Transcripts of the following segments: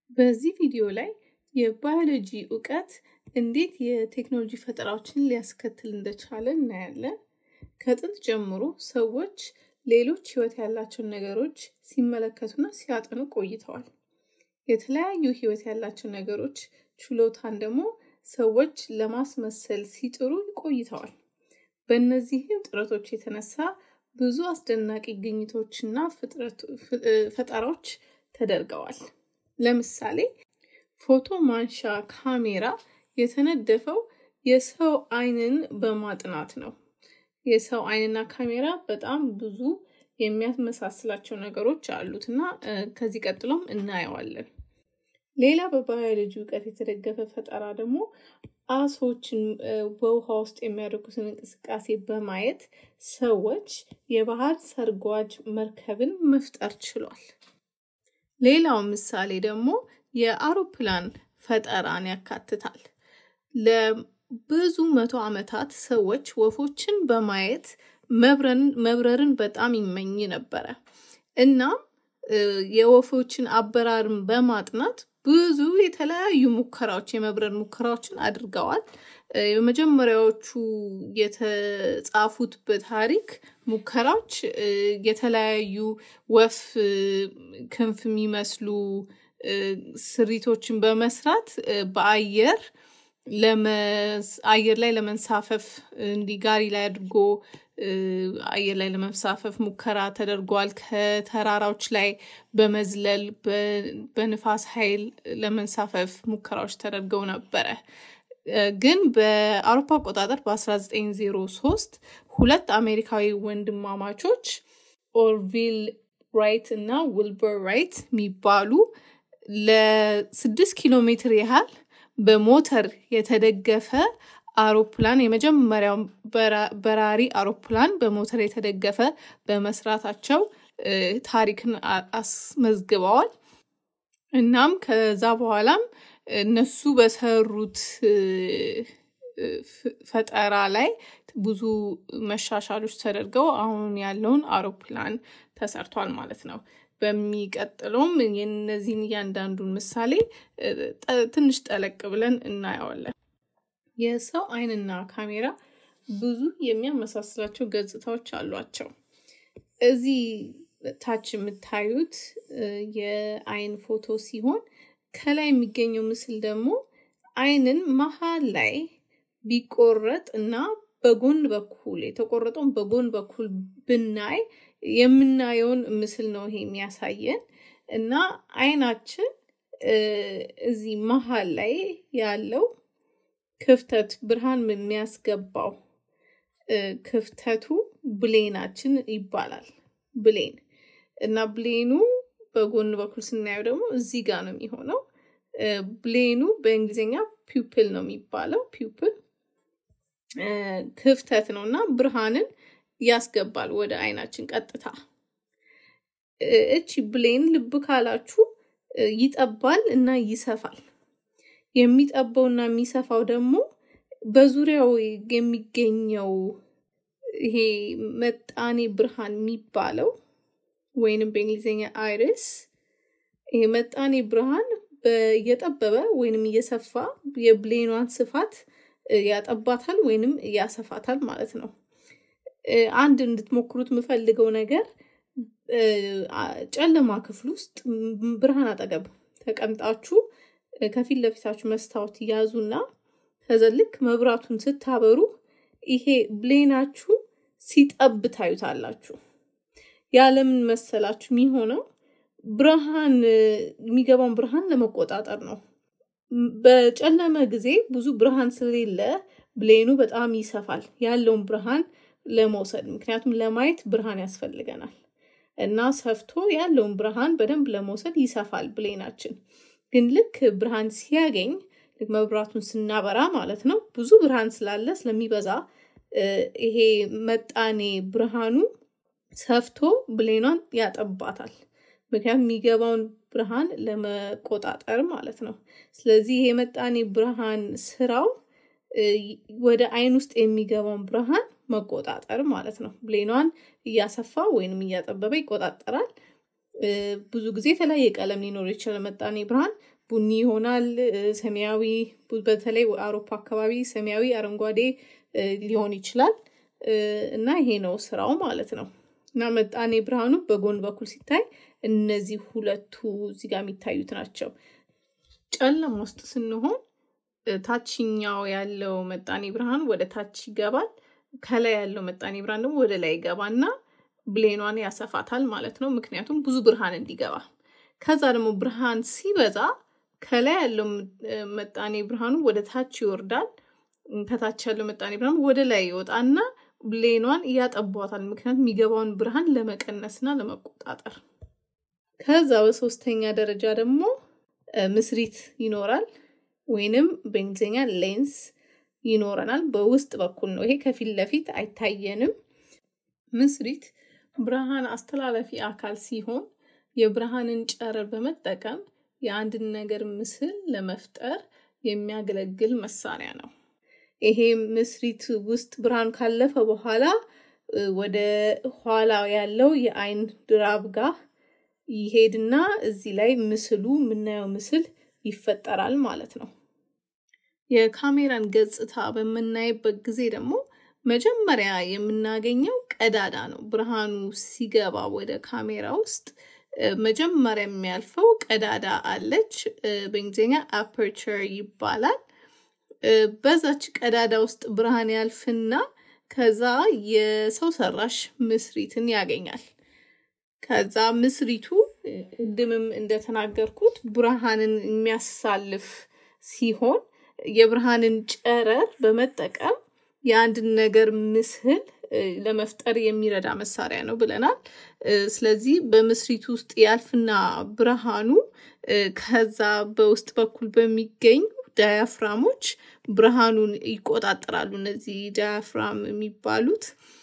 በዚህ ቪዲዮ ላይ የባዮሎጂ እውቀት እንዴት የቴክኖሎጂ ፈጠራዎችን ሊያስከትል እንደቻለ እናያለን። ከጥንት ጀምሮ ሰዎች ሌሎች ህይወት ያላቸውን ነገሮች ሲመለከቱና ሲያጠኑ ቆይተዋል። የተለያዩ ህይወት ያላቸው ነገሮች ችሎታን ደግሞ ሰዎች ለማስመሰል ሲጥሩ ቆይተዋል። በእነዚህም ጥረቶች የተነሳ ብዙ አስደናቂ ግኝቶችና ፈጠራዎች ተደርገዋል። ለምሳሌ ፎቶ ማንሻ ካሜራ የተነደፈው የሰው አይንን በማጥናት ነው። የሰው አይንና ካሜራ በጣም ብዙ የሚያመሳስላቸው ነገሮች አሉት እና ከዚህ ቀጥሎም እናየዋለን። ሌላ በባዮሎጂ እውቀት የተደገፈ ፈጠራ ደግሞ አሶችን በውሃ ውስጥ የሚያደርጉትን እንቅስቃሴ በማየት ሰዎች የባህር ሰርጓጅ መርከብን መፍጠር ችሏል። ሌላው ምሳሌ ደግሞ የአውሮፕላን ፈጠራን ያካትታል። ለብዙ መቶ ዓመታት ሰዎች ወፎችን በማየት መብረርን በጣም ይመኝ ነበረ። እናም የወፎችን አበራርን በማጥናት ብዙ የተለያዩ ሙከራዎች የመብረር ሙከራዎችን አድርገዋል። የመጀመሪያዎቹ የተጻፉት በታሪክ ሙከራዎች የተለያዩ ወፍ ክንፍ የሚመስሉ ስሪቶችን በመስራት በአየር አየር ላይ ለመንሳፈፍ እንዲህ ጋሪ ላይ አድርጎ አየር ላይ ለመንሳፈፍ ሙከራ ተደርጓል። ከተራራዎች ላይ በመዝለል በንፋስ ኃይል ለመንሳፈፍ ሙከራዎች ተደርገው ነበረ። ግን በአውሮፓ አቆጣጠር በ1903 ሁለት አሜሪካዊ ወንድማማቾች ኦርቪል ራይት እና ውልበር ራይት የሚባሉ ለስድስት ኪሎ ሜትር ያህል በሞተር የተደገፈ አውሮፕላን የመጀመሪያው በራሪ አውሮፕላን በሞተር የተደገፈ በመስራታቸው ታሪክን አስመዝግበዋል። እናም ከዛ በኋላም እነሱ በሰሩት ፈጠራ ላይ ብዙ መሻሻሎች ተደርገው አሁን ያለውን አውሮፕላን ተሰርቷል ማለት ነው። በሚቀጥለውም የነዚህን እያንዳንዱን ምሳሌ ትንሽ ጠለቅ ብለን እናየዋለን። የሰው አይንና ካሜራ ብዙ የሚያመሳስላቸው ገጽታዎች አሏቸው። እዚህ ታች የምታዩት የአይን ፎቶ ሲሆን ከላይ የሚገኘው ምስል ደግሞ አይንን መሀል ላይ ቢቆረጥ እና በጎን በኩል የተቆረጠውን በጎን በኩል ብናይ የምናየውን ምስል ነው ይሄ የሚያሳየን እና አይናችን እዚህ መሀል ላይ ያለው ክፍተት ብርሃን የሚያስገባው ክፍተቱ ብሌናችን ይባላል። ብሌን እና ብሌኑ በጎን በኩል ስናየው ደግሞ እዚህ ጋር ነው የሚሆነው። ብሌኑ በእንግሊዝኛ ፒውፕል ነው የሚባለው። ፒውፕል ክፍተት ነው እና ብርሃንን ያስገባል ወደ አይናችን ቀጥታ። እቺ ብሌን ልብ ካላችሁ ይጠባል እና ይሰፋል። የሚጠባው እና የሚሰፋው ደግሞ በዙሪያው የሚገኘው ይሄ መጣኔ ብርሃን የሚባለው ወይንም በእንግሊዝኛ አይሪስ ይሄ መጣኔ ብርሃን እየጠበበ ወይንም እየሰፋ የብሌኗን ስፋት ያጠባታል ወይንም ያሰፋታል ማለት ነው። አንድ እንድትሞክሩት የምፈልገው ነገር ጨለማ ክፍል ውስጥ ብርሃን አጠገብ ተቀምጣችሁ ከፊት ለፊታችሁ መስታወት ያዙና ከዛ ልክ መብራቱን ስታበሩ ይሄ ብሌናችሁ ሲጠብ ታዩታላችሁ። ያለምን መሰላችሁ የሚሆነው ብርሃን የሚገባውን ብርሃን ለመቆጣጠር ነው። በጨለመ ጊዜ ብዙ ብርሃን ስለሌለ ብሌኑ በጣም ይሰፋል ያለውን ብርሃን ለመውሰድ ምክንያቱም ለማየት ብርሃን ያስፈልገናል እና ሰፍቶ ያለውን ብርሃን በደንብ ለመውሰድ ይሰፋል ብሌናችን። ግን ልክ ብርሃን ሲያገኝ መብራቱን ስናበራ ማለት ነው ብዙ ብርሃን ስላለ ስለሚበዛ ይሄ መጣኔ ብርሃኑ ሰፍቶ ብሌኗን ያጠባታል። ምክንያቱም የሚገባውን ብርሃን ለመቆጣጠር ማለት ነው። ስለዚህ ይሄ መጣኔ ብርሃን ስራው ወደ አይን ውስጥ የሚገባውን ብርሃን መቆጣጠር ማለት ነው። ብሌኗን እያሰፋ ወይንም እያጠበበ ይቆጣጠራል። ብዙ ጊዜ የተለያየ ቀለም ሊኖር ይችላል መጣኔ ብርሃን። ቡኒ ይሆናል፣ ሰማያዊ፣ በተለይ አውሮፓ አካባቢ ሰማያዊ፣ አረንጓዴ ሊሆን ይችላል እና ይሄ ነው ስራው ማለት ነው። እና መጣኔ ብርሃኑ በጎን በኩል ሲታይ እነዚህ ሁለቱ እዚህ ጋር የሚታዩት ናቸው። ጨለማ ውስጥ ስንሆን ታችኛው ያለው መጣኔ ብርሃን ወደ ታች ይገባል። ከላይ ያለው መጣኔ ብርሃን ደግሞ ወደ ላይ ይገባና ብሌኗን ያሰፋታል ማለት ነው። ምክንያቱም ብዙ ብርሃን እንዲገባ። ከዛ ደግሞ ብርሃን ሲበዛ ከላይ ያለው መጣኔ ብርሃኑ ወደ ታች ይወርዳል። ከታች ያለው መጣኔ ብርሃን ወደ ላይ ይወጣና ብሌኗን እያጠቧታል። ምክንያቱም የሚገባውን ብርሃን ለመቀነስና ለመቆጣጠር። ከዛ በሶስተኛ ደረጃ ደግሞ ምስሪት ይኖራል ወይንም በእንግሊዝኛ ሌንስ ይኖረናል። በውስጥ በኩል ነው። ይሄ ከፊት ለፊት አይታየንም። ምስሪት ብርሃን አስተላላፊ አካል ሲሆን የብርሃንን ጨረር በመጠቀም የአንድን ነገር ምስል ለመፍጠር የሚያገለግል መሳሪያ ነው። ይሄ ምስሪት ውስጥ ብርሃን ካለፈ በኋላ ወደ ኋላ ያለው የአይን ድራብ ጋር ይሄድና እዚህ ላይ ምስሉ የምናየው ምስል ይፈጠራል ማለት ነው። የካሜራን ገጽታ በምናይበት ጊዜ ደግሞ መጀመሪያ የምናገኘው ቀዳዳ ነው። ብርሃኑ ሲገባ ወደ ካሜራ ውስጥ መጀመሪያ የሚያልፈው ቀዳዳ አለች። በእንግሊዝኛ አፐርቸር ይባላል። በዛች ቀዳዳ ውስጥ ብርሃን ያልፍና ከዛ የሰው ሰራሽ ምስሪትን ያገኛል። ከዛ ምስሪቱ ቅድምም እንደተናገርኩት ብርሃንን የሚያሳልፍ ሲሆን የብርሃንን ጨረር በመጠቀም የአንድን ነገር ምስል ለመፍጠር የሚረዳ መሳሪያ ነው ብለናል። ስለዚህ በምስሪቱ ውስጥ ያልፍና ብርሃኑ ከዛ በውስጥ በኩል በሚገኙ ዳያፍራሞች ብርሃኑን ይቆጣጠራሉ። እነዚህ ዳያፍራም የሚባሉት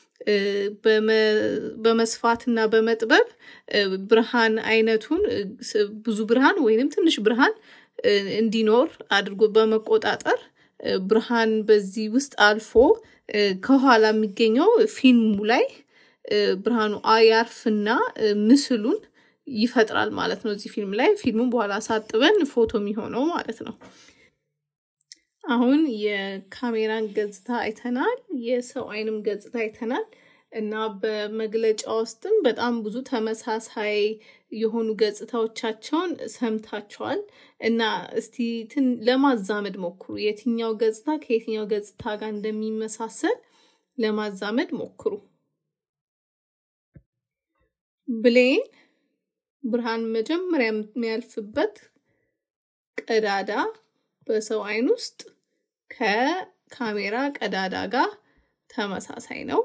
በመስፋትና በመጥበብ ብርሃን አይነቱን ብዙ ብርሃን ወይንም ትንሽ ብርሃን እንዲኖር አድርጎ በመቆጣጠር ብርሃን በዚህ ውስጥ አልፎ ከኋላ የሚገኘው ፊልሙ ላይ ብርሃኑ ያርፍና ምስሉን ይፈጥራል ማለት ነው። እዚህ ፊልም ላይ ፊልሙን በኋላ ሳጥበን ፎቶ የሚሆነው ማለት ነው። አሁን የካሜራን ገጽታ አይተናል። የሰው አይንም ገጽታ አይተናል እና በመግለጫ ውስጥም በጣም ብዙ ተመሳሳይ የሆኑ ገጽታዎቻቸውን ሰምታችኋል እና እስቲ ለማዛመድ ሞክሩ። የትኛው ገጽታ ከየትኛው ገጽታ ጋር እንደሚመሳሰል ለማዛመድ ሞክሩ። ብሌን ብርሃን መጀመሪያ የሚያልፍበት ቀዳዳ በሰው አይን ውስጥ ከካሜራ ቀዳዳ ጋር ተመሳሳይ ነው።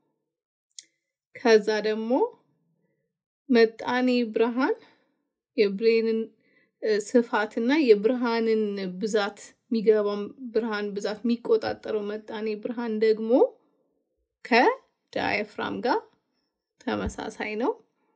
ከዛ ደግሞ መጣኔ ብርሃን የብሌንን ስፋትና የብርሃንን ብዛት የሚገባው ብርሃን ብዛት የሚቆጣጠረው መጣኔ ብርሃን ደግሞ ከዳያፍራም ጋር ተመሳሳይ ነው።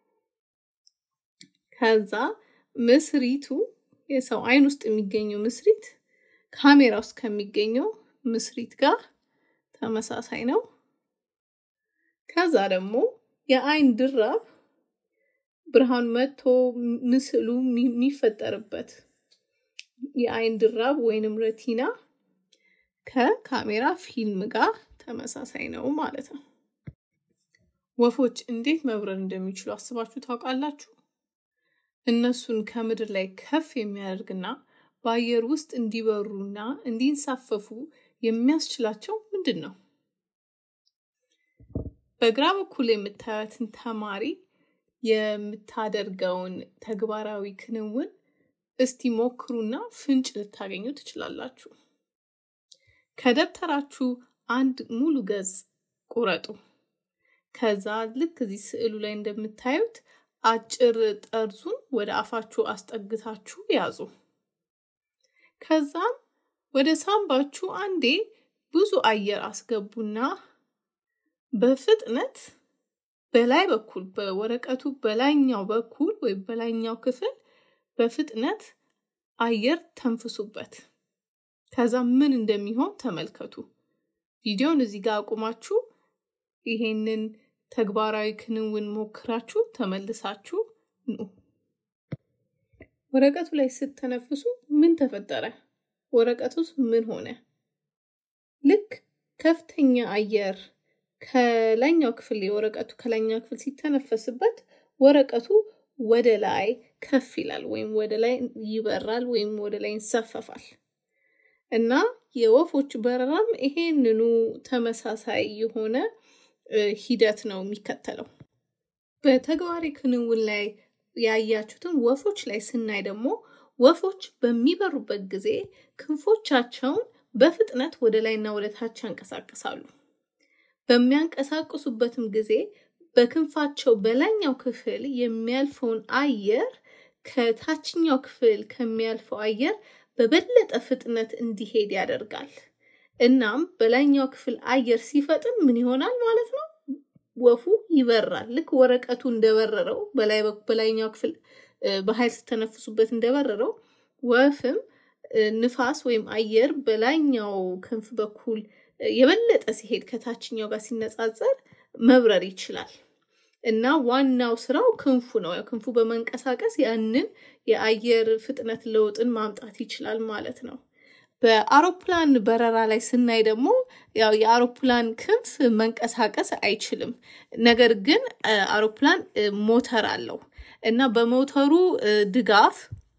ከዛ ምስሪቱ የሰው አይን ውስጥ የሚገኘው ምስሪት ካሜራ ውስጥ ከሚገኘው ምስሪት ጋር ተመሳሳይ ነው። ከዛ ደግሞ የአይን ድራብ ብርሃን መጥቶ ምስሉ የሚፈጠርበት የአይን ድራብ ወይንም ረቲና ከካሜራ ፊልም ጋር ተመሳሳይ ነው ማለት ነው። ወፎች እንዴት መብረር እንደሚችሉ አስባችሁ ታውቃላችሁ? እነሱን ከምድር ላይ ከፍ የሚያደርግና በአየር ውስጥ እንዲበሩና እንዲንሳፈፉ የሚያስችላቸው ምንድን ነው? በግራ በኩል የምታዩትን ተማሪ የምታደርገውን ተግባራዊ ክንውን እስቲ ሞክሩና ፍንጭ ልታገኙ ትችላላችሁ። ከደብተራችሁ አንድ ሙሉ ገጽ ቁረጡ። ከዛ ልክ እዚህ ስዕሉ ላይ እንደምታዩት አጭር ጠርዙን ወደ አፋችሁ አስጠግታችሁ ያዙ። ከዛም ወደ ሳምባችሁ አንዴ ብዙ አየር አስገቡና በፍጥነት በላይ በኩል በወረቀቱ በላይኛው በኩል ወይም በላይኛው ክፍል በፍጥነት አየር ተንፍሱበት። ከዛ ምን እንደሚሆን ተመልከቱ። ቪዲዮን እዚህ ጋር አቁማችሁ ይሄንን ተግባራዊ ክንውን ሞክራችሁ ተመልሳችሁ ኑ። ወረቀቱ ላይ ስተነፍሱ ምን ተፈጠረ? ወረቀቱስ ምን ሆነ? ልክ ከፍተኛ አየር ከላይኛው ክፍል የወረቀቱ ከላይኛው ክፍል ሲተነፈስበት ወረቀቱ ወደ ላይ ከፍ ይላል ወይም ወደ ላይ ይበራል ወይም ወደ ላይ ይንሳፈፋል እና የወፎች በረራም ይሄንኑ ተመሳሳይ የሆነ ሂደት ነው የሚከተለው። በተግባሪ ክንውን ላይ ያያችሁትን ወፎች ላይ ስናይ ደግሞ ወፎች በሚበሩበት ጊዜ ክንፎቻቸውን በፍጥነት ወደ ላይና ወደ ታች ያንቀሳቅሳሉ። በሚያንቀሳቅሱበትም ጊዜ በክንፋቸው በላይኛው ክፍል የሚያልፈውን አየር ከታችኛው ክፍል ከሚያልፈው አየር በበለጠ ፍጥነት እንዲሄድ ያደርጋል። እናም በላይኛው ክፍል አየር ሲፈጥን ምን ይሆናል ማለት ነው? ወፉ ይበራል። ልክ ወረቀቱ እንደበረረው በላይኛው ክፍል በኃይል ስተነፍሱበት እንደበረረው ወፍም ንፋስ ወይም አየር በላይኛው ክንፍ በኩል የበለጠ ሲሄድ ከታችኛው ጋር ሲነጻጸር መብረር ይችላል እና ዋናው ስራው ክንፉ ነው። ክንፉ በመንቀሳቀስ ያንን የአየር ፍጥነት ለውጥን ማምጣት ይችላል ማለት ነው። በአውሮፕላን በረራ ላይ ስናይ ደግሞ ያው የአውሮፕላን ክንፍ መንቀሳቀስ አይችልም። ነገር ግን አውሮፕላን ሞተር አለው እና በሞተሩ ድጋፍ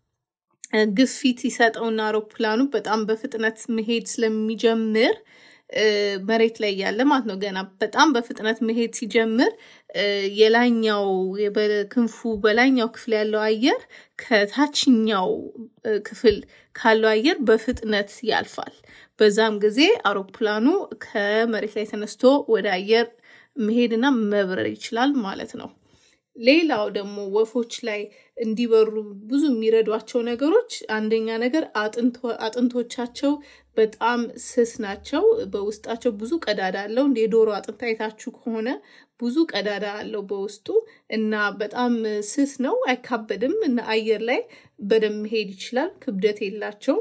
ግፊት ይሰጠውና አውሮፕላኑ በጣም በፍጥነት መሄድ ስለሚጀምር መሬት ላይ ያለ ማለት ነው። ገና በጣም በፍጥነት መሄድ ሲጀምር የላኛው ክንፉ በላይኛው ክፍል ያለው አየር ከታችኛው ክፍል ካለው አየር በፍጥነት ያልፋል። በዛም ጊዜ አውሮፕላኑ ከመሬት ላይ ተነስቶ ወደ አየር መሄድና መብረር ይችላል ማለት ነው። ሌላው ደግሞ ወፎች ላይ እንዲበሩ ብዙ የሚረዷቸው ነገሮች አንደኛ ነገር አጥንቶቻቸው በጣም ስስ ናቸው። በውስጣቸው ብዙ ቀዳዳ አለው። እንደ የዶሮ አጥንት አይታችሁ ከሆነ ብዙ ቀዳዳ አለው በውስጡ እና በጣም ስስ ነው፣ አይካበድም እና አየር ላይ በደንብ መሄድ ይችላል። ክብደት የላቸው።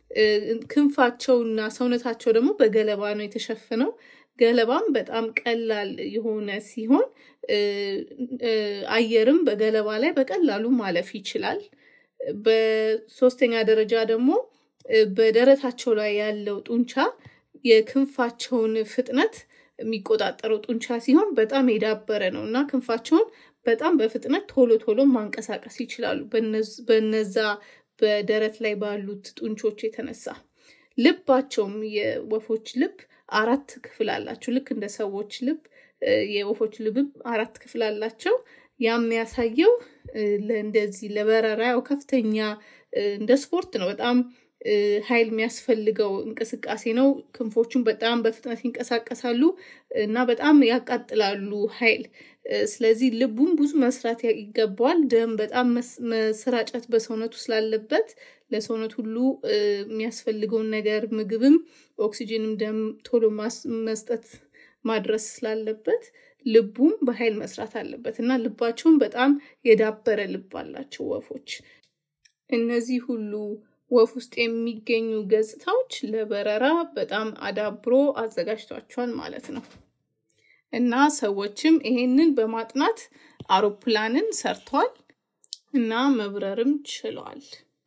ክንፋቸውና ሰውነታቸው ደግሞ በገለባ ነው የተሸፈነው። ገለባም በጣም ቀላል የሆነ ሲሆን አየርም በገለባ ላይ በቀላሉ ማለፍ ይችላል። በሶስተኛ ደረጃ ደግሞ በደረታቸው ላይ ያለው ጡንቻ የክንፋቸውን ፍጥነት የሚቆጣጠረው ጡንቻ ሲሆን በጣም የዳበረ ነው እና ክንፋቸውን በጣም በፍጥነት ቶሎ ቶሎ ማንቀሳቀስ ይችላሉ በነዛ በደረት ላይ ባሉት ጡንቾች የተነሳ። ልባቸውም የወፎች ልብ አራት ክፍል አላቸው። ልክ እንደ ሰዎች ልብ የወፎች ልብም አራት ክፍል አላቸው። ያም የሚያሳየው እንደዚህ ለበረራ ያው ከፍተኛ እንደ ስፖርት ነው። በጣም ኃይል የሚያስፈልገው እንቅስቃሴ ነው። ክንፎቹን በጣም በፍጥነት ይንቀሳቀሳሉ እና በጣም ያቃጥላሉ ኃይል። ስለዚህ ልቡም ብዙ መስራት ይገባዋል። ደም በጣም መሰራጨት በሰውነቱ ስላለበት ለሰውነት ሁሉ የሚያስፈልገውን ነገር ምግብም፣ ኦክሲጅንም ደም ቶሎ መስጠት ማድረስ ስላለበት ልቡም በኃይል መስራት አለበት እና ልባቸውን በጣም የዳበረ ልብ አላቸው ወፎች። እነዚህ ሁሉ ወፍ ውስጥ የሚገኙ ገጽታዎች ለበረራ በጣም አዳብሮ አዘጋጅቷቸዋል ማለት ነው። እና ሰዎችም ይሄንን በማጥናት አውሮፕላንን ሰርተዋል እና መብረርም ችለዋል።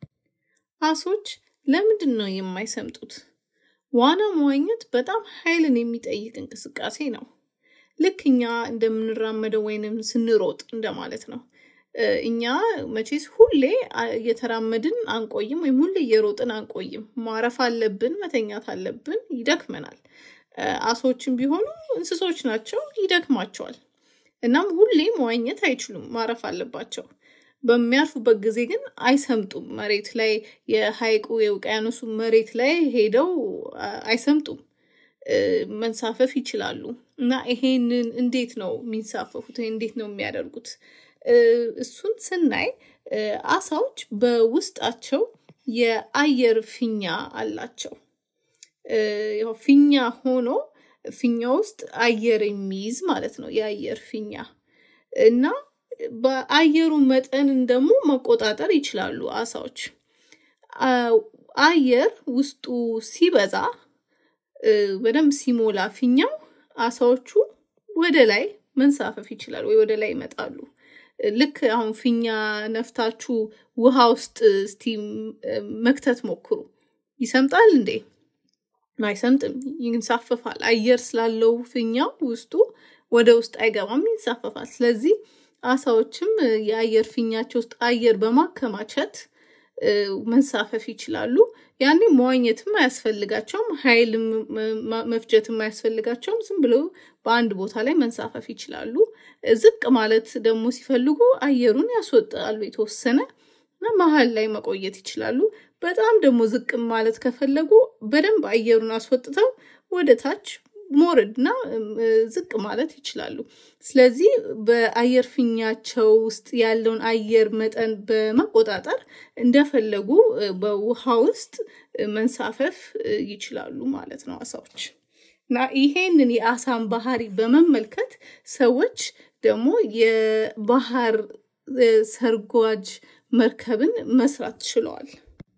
አሶች ለምንድን ነው የማይሰምጡት? ዋና መዋኘት በጣም ኃይልን የሚጠይቅ እንቅስቃሴ ነው። ልክ እኛ እንደምንራመደው ወይንም ስንሮጥ እንደማለት ነው። እኛ መቼስ ሁሌ እየተራመድን አንቆይም፣ ወይም ሁሌ እየሮጥን አንቆይም። ማረፍ አለብን፣ መተኛት አለብን፣ ይደክመናል። አሶችም ቢሆኑ እንስሶች ናቸው፣ ይደክማቸዋል። እናም ሁሌ መዋኘት አይችሉም፣ ማረፍ አለባቸው። በሚያርፉበት ጊዜ ግን አይሰምጡም። መሬት ላይ የሐይቁ የውቅያኖሱ መሬት ላይ ሄደው አይሰምጡም፣ መንሳፈፍ ይችላሉ። እና ይሄንን እንዴት ነው የሚንሳፈፉት? እንዴት ነው የሚያደርጉት? እሱን ስናይ አሳዎች በውስጣቸው የአየር ፊኛ አላቸው። ያው ፊኛ ሆኖ ፊኛ ውስጥ አየር የሚይዝ ማለት ነው የአየር ፊኛ እና በአየሩ መጠንን ደግሞ መቆጣጠር ይችላሉ አሳዎች። አየር ውስጡ ሲበዛ በደንብ ሲሞላ ፊኛው አሳዎቹ ወደ ላይ መንሳፈፍ ይችላሉ ወይ ወደ ላይ ይመጣሉ። ልክ አሁን ፊኛ ነፍታችሁ ውሃ ውስጥ እስቲ መክተት ሞክሩ። ይሰምጣል እንዴ? አይሰምጥም፣ ይንሳፈፋል። አየር ስላለው ፊኛው ውስጡ ወደ ውስጥ አይገባም፣ ይንሳፈፋል። ስለዚህ አሳዎችም የአየር ፊኛቸው ውስጥ አየር በማከማቸት መንሳፈፍ ይችላሉ። ያኔ መዋኘትም አያስፈልጋቸውም፣ ኃይል መፍጀትም አያስፈልጋቸውም። ዝም ብለው በአንድ ቦታ ላይ መንሳፈፍ ይችላሉ። ዝቅ ማለት ደግሞ ሲፈልጉ አየሩን ያስወጣሉ የተወሰነ እና መሀል ላይ መቆየት ይችላሉ። በጣም ደግሞ ዝቅ ማለት ከፈለጉ በደንብ አየሩን አስወጥተው ወደ ታች ሞረድና ዝቅ ማለት ይችላሉ። ስለዚህ በአየር ፊኛቸው ውስጥ ያለውን አየር መጠን በመቆጣጠር እንደፈለጉ በውሃ ውስጥ መንሳፈፍ ይችላሉ ማለት ነው አሳዎች። እና ይሄንን የአሳን ባህሪ በመመልከት ሰዎች ደግሞ የባህር ሰርጓጅ መርከብን መስራት ችለዋል።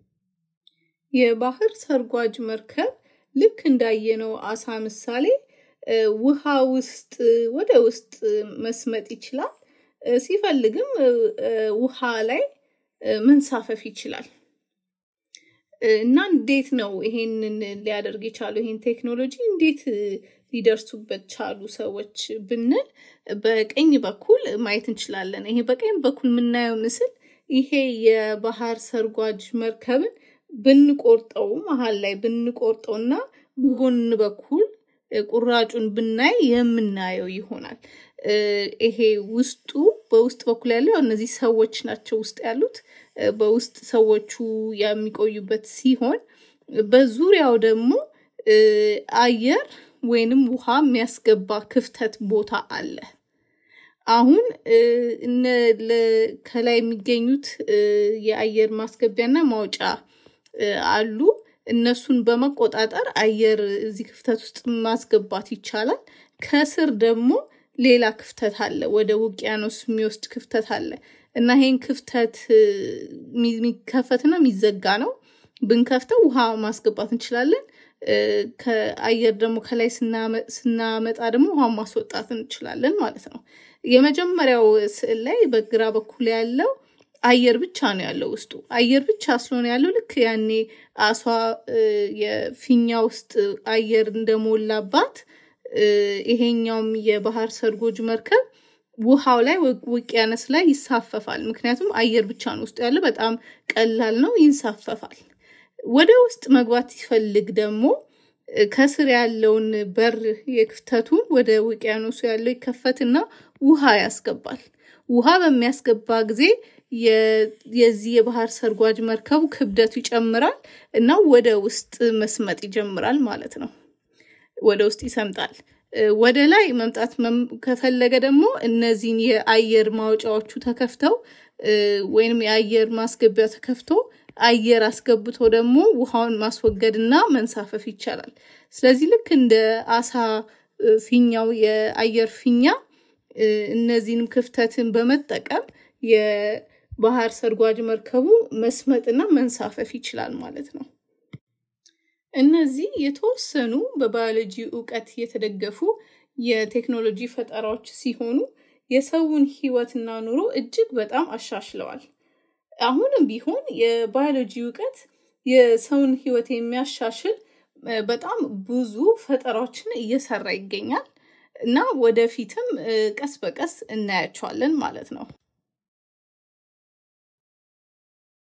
የባህር ሰርጓጅ መርከብ ልክ እንዳየነው አሳ ምሳሌ ውሃ ውስጥ ወደ ውስጥ መስመጥ ይችላል። ሲፈልግም ውሃ ላይ መንሳፈፍ ይችላል። እና እንዴት ነው ይሄንን ሊያደርግ የቻለው? ይሄን ቴክኖሎጂ እንዴት ሊደርሱበት ቻሉ ሰዎች ብንል በቀኝ በኩል ማየት እንችላለን። ይሄ በቀኝ በኩል የምናየው ምስል ይሄ የባህር ሰርጓጅ መርከብን ብንቆርጠው መሀል ላይ ብንቆርጠው እና ጎን በኩል ቁራጩን ብናይ የምናየው ይሆናል። ይሄ ውስጡ በውስጥ በኩል ያለው እነዚህ ሰዎች ናቸው ውስጥ ያሉት በውስጥ ሰዎቹ የሚቆዩበት ሲሆን በዙሪያው ደግሞ አየር ወይንም ውሃ የሚያስገባ ክፍተት ቦታ አለ። አሁን ከላይ የሚገኙት የአየር ማስገቢያና ማውጫ አሉ። እነሱን በመቆጣጠር አየር እዚህ ክፍተት ውስጥ ማስገባት ይቻላል። ከስር ደግሞ ሌላ ክፍተት አለ፣ ወደ ውቅያኖስ የሚወስድ ክፍተት አለ እና ይሄን ክፍተት የሚከፈትና የሚዘጋ ነው። ብንከፍተው ውሃ ማስገባት እንችላለን። ከአየር ደግሞ ከላይ ስናመጣ ደግሞ ውሃ ማስወጣት እንችላለን ማለት ነው። የመጀመሪያው ስዕል ላይ በግራ በኩል ያለው አየር ብቻ ነው ያለው ውስጡ አየር ብቻ ስለሆነ ያለው ልክ ያኔ አሷ የፊኛ ውስጥ አየር እንደሞላባት ይሄኛውም የባህር ሰርጎጅ መርከብ ውሃው ላይ ውቅያኖስ ላይ ይሳፈፋል። ምክንያቱም አየር ብቻ ነው ውስጡ ያለው፣ በጣም ቀላል ነው፣ ይንሳፈፋል። ወደ ውስጥ መግባት ሲፈልግ ደግሞ ከስር ያለውን በር የክፍተቱን ወደ ውቅያኖሱ ያለው ይከፈትና ውሃ ያስገባል። ውሃ በሚያስገባ ጊዜ የዚህ የባህር ሰርጓጅ መርከቡ ክብደቱ ይጨምራል እና ወደ ውስጥ መስመጥ ይጀምራል ማለት ነው። ወደ ውስጥ ይሰምጣል። ወደ ላይ መምጣት ከፈለገ ደግሞ እነዚህን የአየር ማውጫዎቹ ተከፍተው ወይንም የአየር ማስገቢያ ተከፍቶ አየር አስገብቶ ደግሞ ውሃውን ማስወገድና መንሳፈፍ ይቻላል። ስለዚህ ልክ እንደ አሳ ፊኛው የአየር ፊኛ እነዚህንም ክፍተትን በመጠቀም የባህር ሰርጓጅ መርከቡ መስመጥና መንሳፈፍ ይችላል ማለት ነው። እነዚህ የተወሰኑ በባዮሎጂ እውቀት የተደገፉ የቴክኖሎጂ ፈጠራዎች ሲሆኑ የሰውን ሕይወትና ኑሮ እጅግ በጣም አሻሽለዋል። አሁንም ቢሆን የባዮሎጂ እውቀት የሰውን ሕይወት የሚያሻሽል በጣም ብዙ ፈጠራዎችን እየሰራ ይገኛል እና ወደፊትም ቀስ በቀስ እናያቸዋለን ማለት ነው።